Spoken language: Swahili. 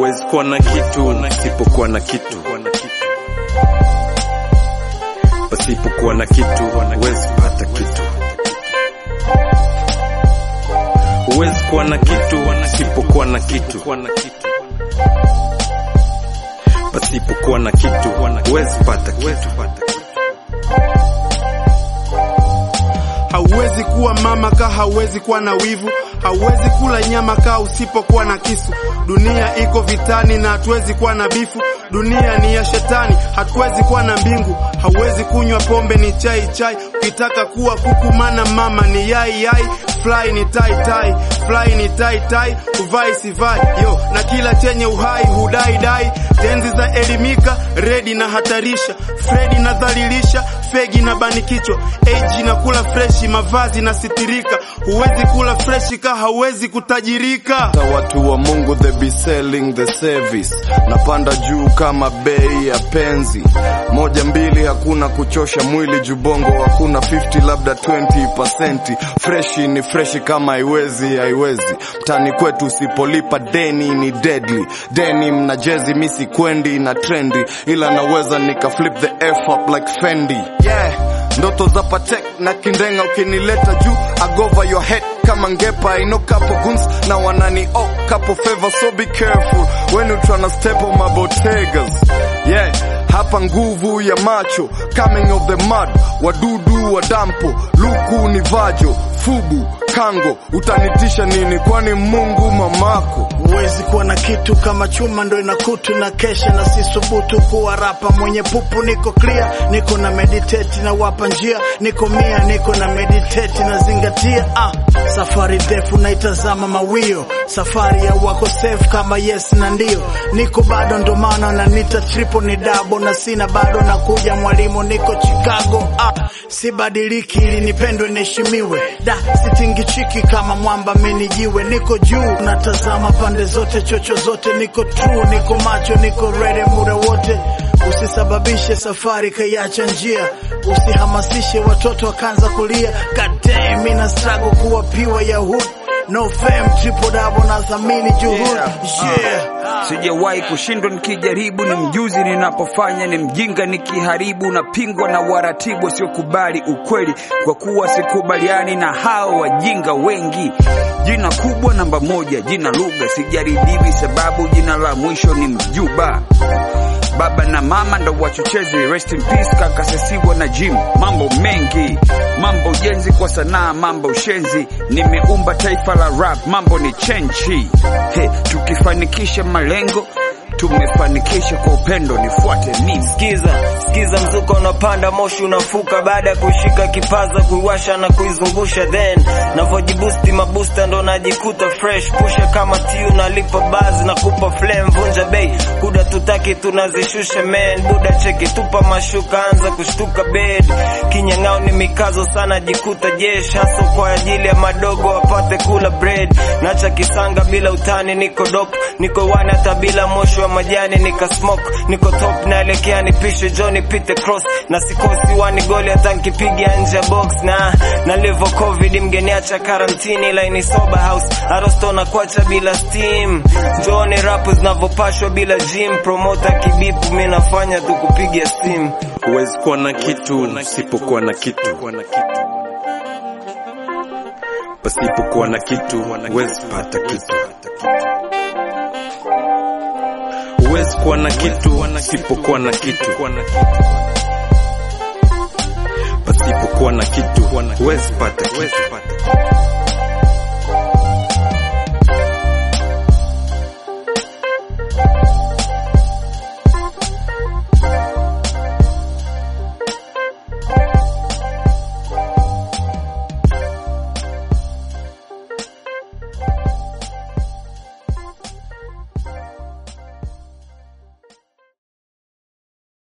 Huwezi kuwa na kitu usipokuwa na kitu, pasipokuwa na kitu huwezi pata kitu. Huwezi kuwa na kitu usipokuwa na kitu, pasipokuwa na kitu huwezi pata kitu. Hauwezi kuwa mama ka hauwezi kuwa na wivu, hauwezi kula nyama ka usipokuwa na kisu. Dunia iko vitani na hatuwezi kuwa na bifu. Dunia ni ya shetani, hatuwezi kuwa na mbingu. Hauwezi kunywa pombe, ni chai chai. Ukitaka kuwa kuku, mana mama ni yai yai. Fly ni tai tai, fly ni tai tai, uvai sivai yo, na kila chenye uhai hudai dai. Tenzi za elimika, redi na hatarisha, Fredi na dhalilisha, fegi na bani kichwa, age na kula freshi, mavazi na sitirika. Huwezi kula freshi ka hauwezi kutajirika. Hata watu wa Mungu they be selling the service. Napanda juu kama bei ya penzi. Moja mbili hakuna kuchosha mwili jubongo hakuna 50 labda 20%. Freshi ni freshi kama haiwezi haiwezi. Mtani kwetu usipolipa deni ni deadly. Denim na jezi misi kwendi na trendi ila naweza nika flip the F up like Fendi. Yeah. Ndoto za Patek na Kindenga ukinileta juu agova your head kama ngepa I know couple goons na wanani oh couple favor so be careful when you tryna step on my botegas yeah hapa nguvu ya macho coming of the mud wadudu wa dampo luku ni vajo fubu kango utanitisha nini kwani Mungu mamako Huwezi kuwa na kitu kama chuma ndo ina kutu na kesha na sisubutu kuwa rapa mwenye pupu. Niko clear, niko na meditate na wapa njia, niko mia, niko na meditate na zingatia. Ah, safari ndefu naitazama mawio, safari ya wako safe kama yes na ndio. Niko bado ndo maana na nita triple ni double na sina bado na kuja mwalimu, niko Chicago. Ah, sibadiliki ili nipendwe niheshimiwe, da sitingichiki kama mwamba menijiwe, niko juu natazama pande zote, chocho zote, niko true, niko macho, niko ready muda wote. Usisababishe safari kaiacha njia, usihamasishe watoto wakaanza kulia. God damn, mina struggle kuwa piwa ya hood No fame, triple double na thamini juhudi yeah. Sijawahi kushindwa nikijaribu, ni mjuzi ninapofanya, ni mjinga nikiharibu, napingwa na waratibu wasiokubali ukweli, kwa kuwa sikubaliani na hao wajinga wengi. Jina kubwa namba moja, jina lugha, sijaribiwi sababu jina la mwisho ni mjuba. Baba na mama ndo wachochezi, rest in peace kaka Sesiwa na Jim. Mambo mengi, mambo ujenzi kwa sanaa, mambo ushenzi, nimeumba taifa la rap, mambo ni chenchi. He, tukifanikisha malengo tumefanikisha kwa upendo, nifuate mimi. Sikiza, sikiza mzuka unapanda, moshi unafuka, baada ya kushika kipaza, kuiwasha na kuizungusha, then navyojibusti mabusta ndo najikuta fresh, pusha kama tiu, nalipa bazi na kupa flame, vunja bei, kuda tutaki tunazishusha man, buda cheki, tupa mashuka, anza kushtuka bed, kinyang'ao ni mikazo sana, jikuta jesh, haso kwa ajili ya madogo wapate kula bread, nacha kisanga bila utani, niko dop, niko wani hata bila moshi wa majani nika smoke niko top naelekea nipishe Johnny pite cross na sikosi wani goli hata nkipiga nje ya box na na livo covid mgeniacha karantini laini soba house arosto na kwacha bila steam Johnny rap zinavyopashwa bila gym promoter kibipu mi nafanya tu kupiga simu Huwezi kuwa na kitu usipokuwa na kitu, pasipokuwa na kitu huwezi pata kitu. Huwezi kuwa na kitu usipokuwa na kitu, pasipokuwa na kitu huwezi pata kitu.